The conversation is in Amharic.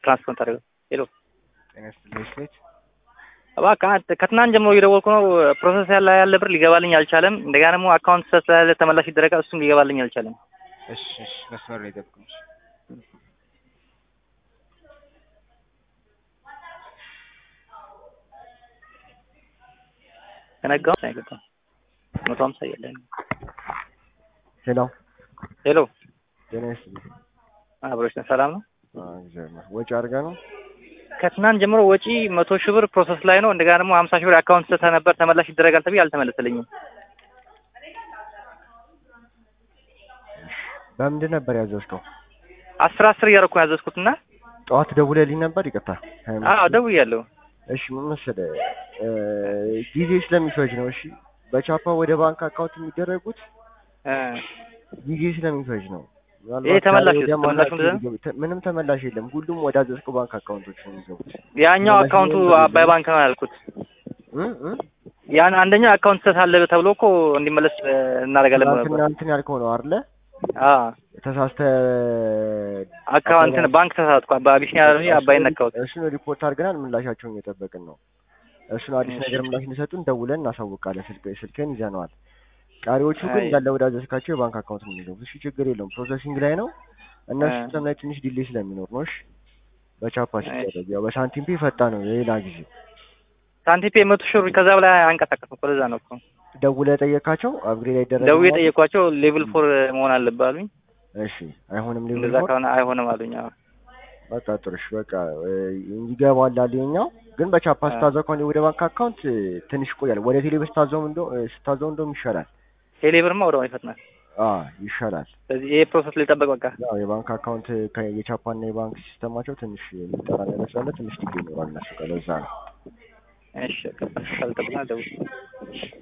ትራንስፈር ታደርገው ሄሎ ጤና ይስጥልኝ ስቴት እባክህ ከትናንት ጀምሮ እየደወልኩ ነው። ፕሮሰስ ያለ ያለ ብር ሊገባልኝ አልቻለም። እንደገና ደግሞ አካውንት ስላለ ተመላሽ ይደረጋል፣ እሱም ሊገባልኝ አልቻለም። እሺ እሺ መስመር ላይ ጠብቁኝ። ከነጋው ሳይገባ መቶ ሀምሳ እያለን ሄሎ ሄሎ ጤና ይስጥልኝ። አብሮች ነህ? ሰላም ነው? አዎ እግዚአብሔር ወጪ አድርገህ ነው? ከትናንት ጀምሮ ወጪ መቶ ሺህ ብር ፕሮሰስ ላይ ነው። እንደገና ደግሞ ሀምሳ ሺህ ብር አካውንት ስህተት ነበር ተመላሽ ይደረጋል ተብዬ አልተመለሰልኝም። በምንድን ነበር ያዘዝከው? አስር አስር እያደረኩ ነው ያዘዝኩትና ጠዋት ደውለልኝ ነበር። ይቅርታ። አዎ ደውያለሁ። እሺ ምን መሰለህ እ ጊዜ ስለሚፈጅ ነው። እሺ በቻፓ ወደ ባንክ አካውንት የሚደረጉት እ ጊዜ ስለሚፈጅ ነው። ይሄ ተመላሽ ወደ ተመላሽ ማናቸው ምንድን ነው? የሚገቡ- ምንም ተመላሽ የለም። ሁሉም ወደ አዘዝከው ባንክ አካውንቶች ነው የሚገቡት። ያኛው ተመላሽ አካውንቱ ምንም አባይ ባንክ ነው ያልኩት። እ እ ያን አንደኛው አካውንት ስህተት አለ ተብሎ እኮ እንዲመለስ እ እናደርጋለን ብሎ ነበር። ትናንትና እንትን ያልከው ነው አይደለ? አዎ ተሳስተህ አካውንት ባንክ ተሳትኩ። በአቢሲኒያ ላይ አባይን ነካሁት። እሱን ሪፖርት አድርገናል። ምላሻቸውን እየጠበቅን ነው። እሱን አዲስ እሺ። ነገር ምላሽ እንዲሰጡን ደውለን እናሳውቃለን። ስልክ ስልክህን ይዘነዋል። ቀሪዎቹ ግን አይ። እንዳለ ወደ አዘዝካቸው የባንክ አካውንት ነው የሚገቡት። እሺ ችግር የለውም። ፕሮሰሲንግ ላይ ነው። እነሱ እ። ሲስተም ላይ ትንሽ ዲሌይ ስለሚኖር ነው። እሺ በቻፓ እሺ። ሲደረግ ያው በሳንቲም ፔ ፈጣ ነው የሌላ ጊዜ ሳንቲፔ መቶ ሺህ ብር ከዛ በላይ አንቀሳቀስም እኮ ለዛ ነው እኮ ደውለህ ጠየቃቸው። አፕግሬድ አይደረግም ደውዬ ማለት? ጠየኳቸው። ሌቭል ፎር መሆን አለብህ አሉኝ። እሺ አይሆንም። ሌቭል እንደዛ ፎር ከሆነ አይሆንም አሉኝ። አዎ በቃ ጥሩ እሺ በቃ እ፣ ይገባል አለ የኛው ግን በቻፓ እ። ስታዘው ከሆነ ወደ ባንክ አካውንት እ፣ ትንሽ ይቆያል። ወደ ቴሌብር ስታዘው እንደ ስታዘው እንደውም ይሻላል። ቴሌ ብርማ ወደ ይፈጥናል። አ ይሻላል። ስለዚህ ይሄ ፕሮሰስ ሊጠበቅ በቃ ያው የባንክ አካውንት ከ- የቻፓና የባንክ ሲስተማቸው ትንሽ የሚጠራ ነገር ስላለ ትንሽ ዲሌይ ይኖራል እነሱ ጋር ለዛ ነው። እሺ በቃ ካልጠብቅና ደውል